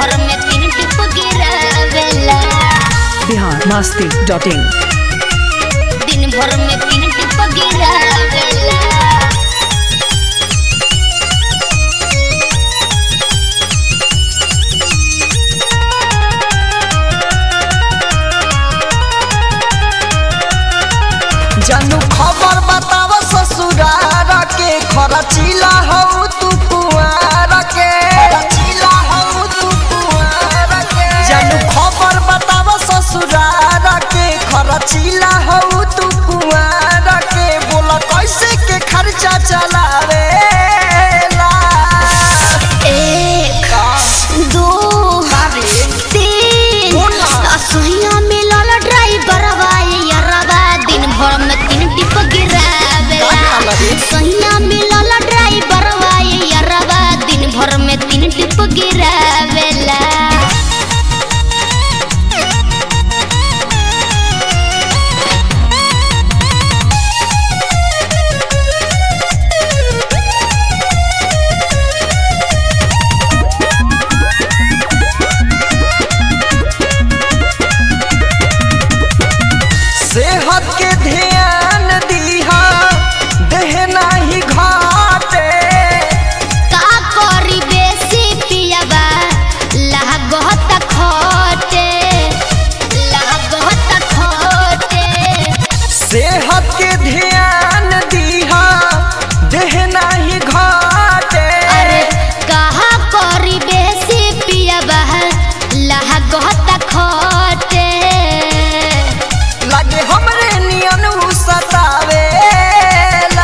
भर में तीन टिप गिरावेला बिहार मस्ती डॉट इन दिन भर में तीन टिप गिरावेला जानू खबर बताव ससुरार के खरचिला हऊ तू कुआर के खरचिला हऊ तू कुआर के जानू खबर बताव ससुरार के खरचिला हऊ तू कुआर के बोला कैसे के खर्चा चलावे एक दो तीन बोला। असुइया मिलल ड्राइवर यारवा दिन भर में तीन टिप गिरावेला का खाला रे? सहिया मिलल ड्राइवर यारवा दिन भर में तीन टिप गिरावेला सेहत के ध्यान दीहा देह नाही घाटे का करी बेसी पियाबा लागत खोटे लागत खोटे सेहत के ध्यान दीहा देह नाही घाटे अरे कहा करी बेसी पियाबा लागत खोटे लगे हमरे नियन उ सतावेला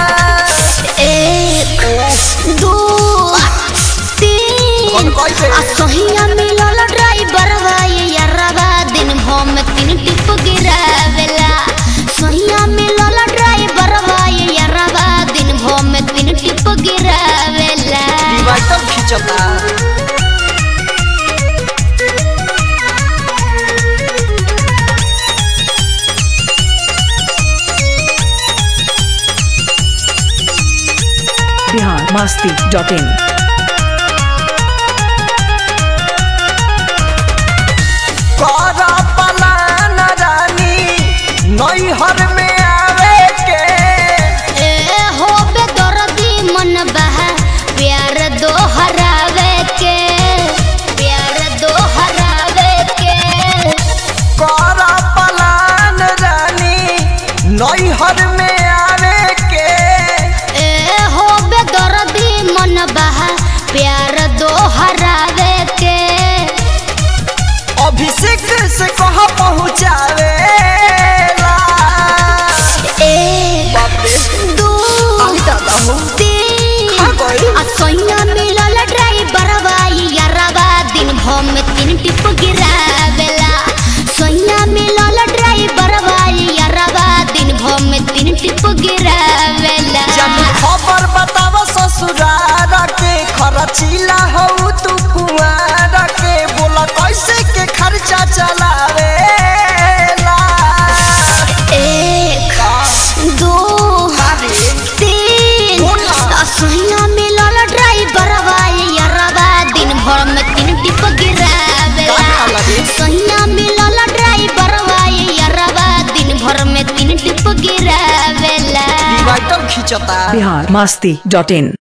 एक दो तीन कौन कैसे? आ सहिया मिलल ड्राइवर यारवा दिन भर में तीन टिप गिरावेला सहिया मिलल ड्राइवर यारवा दिन भर में तीन टिप गिरावेला डिवाइडर खिंचता बिहार मस्ती डॉट इन कर पलान रानी नैहर में आवे के ए हो बेदर्दी मन बहा प्यार दो हरावे के प्यार दो हरावे के कर पलान रानी नैहर में आवे के ए हो बेदर्दी मन बहा प्यार दो हरावे के अभिषेक से कह पहुँचावे एक दो तीन हाँ गई। आ सैया मिलल ड्राइवर यारवा दिन भर में तीन टिप गिरावेला सैया मिलल ड्राइवर यारवा दिन भर में तीन टिप गिरावेला जब खबर बताव ससुरार के खरचिला हऊ तू कुआर के बोला कैसे के खर्चा चलावे एक दो तीन बोला। आ सैया मिलल ड्राइवर यारवा दिन भर में तीन टिप गिरावेला का खाला रे? सैया मिलल ड्राइवर यारवा दिन भर में तीन टिप गिरावेला डिवाइडर खिंचता बिहार मस्ती डॉट इन